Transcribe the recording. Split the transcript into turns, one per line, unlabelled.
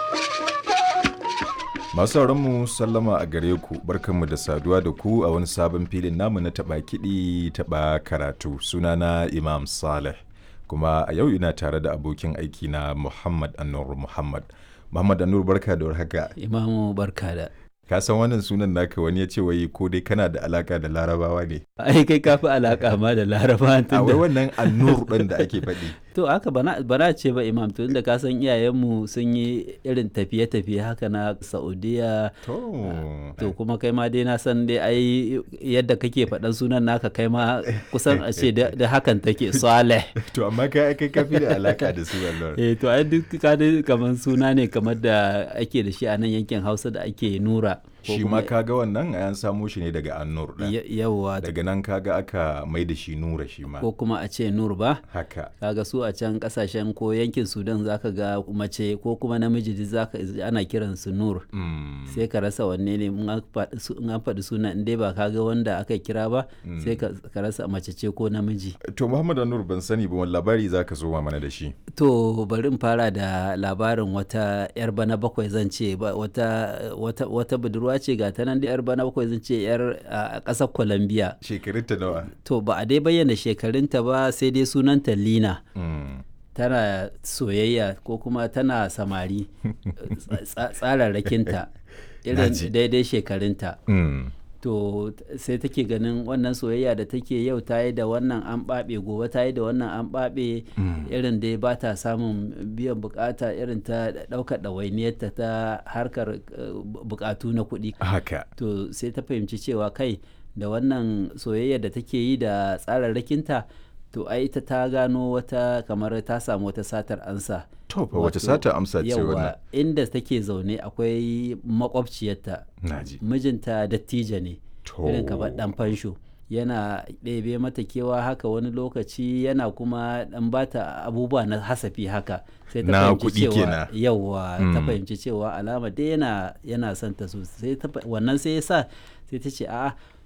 Masu mu sallama a gare ku barkanmu da saduwa da ku a wani sabon filin namu na taɓa kiɗi taɓa karatu sunana Imam Saleh kuma a yau ina tare da abokin aiki na Muhammad Anur Muhammad. Muhammad Anur barka da warhaka.
Imamu barka da.
Ka san wannan sunan naka wani ya ce wai ko dai kana da alaka da larabawa ne.
Ai kai ka fi alaka ma da laraba
A wai wannan Anur ɗin da ake faɗi.
To haka bana bana ce ba imam to inda ka san iyayenmu sun yi irin tafiye-tafiye haka na Saudiya
To.
to kuma kai ma dai na san dai ai yadda kake faɗan sunan naka kai ma kusan a ce da da hakan take Saleh.
To amma kai kai ka fi da alaka da su Allah.
Eh to ai duk ka dai kamar suna ne kamar da ake da shi a nan yankin Hausa da ake nura. ko
Shi ma
kuma-
kaga wannan an samo shi ne daga Anur ɗin.
Ya- Yawwa
Daga nan kaga aka mai da shi Nura shi ma.
ko kuma a ce nur ba.
Haka.
kaga su a can kasashen ko yankin sudan zaka ga mace ko kuma namiji duk zaka ana kiran su nur
Mm.
sai ka rasa wanne ne in an faɗi su- in an faɗi suna in dai ba ka ga wanda aka kira ba sai ka ka rasa mace ce ko namiji
To Muhammad Anur ban sani ba wani labari za ka zo mana da shi.
to bari in fara da labarin wata yar bana bakwai zan ce ba- wata wata wata budurwa ce ga ta nan da yar bana bakwai zan ce yar a ƙasar colombia
Shekarunta nawa?
to ba a dai bayyana shekarunta ba sai dai sunanta lina
Mm.
tana soyayya ko kuma tana samari tsa- tsararrakinta irin
Naji.
daidai shekarunta
Mm.
to t- sai take ganin wannan soyayya da take yau ta yi da wannan an ɓaɓe gobe ta yi da wannan an ɓaɓe irin dai ba ta samun biyan bukata irin ta ɗaukar ɗawainiyarta ta harkar eh, bu- bukatu na kuɗi
Haka.
to sai ta fahimci cewa kai da wannan soyayya da take yi da tsararrakinta to ai ita ta gano wata kamar ta samu wata satar ansa
To fa wace
Wato,
sata amsa ce wannan?
yawa inda take zaune akwai makwabciyarta
Naji.
mijinta dattijo ne
To.
irin kamar dan fansho yana ɗebe mata kewa haka wani lokaci yana kuma ɗan bata abubuwa na hasafi haka sai ta
Na
fahimci
kuɗi
cewa
kenan.
yawa ta
Mm.
fahimci cewa alama dai yana yana son ta sosai ta fa- wannan sai ya sa sai ta ce a'a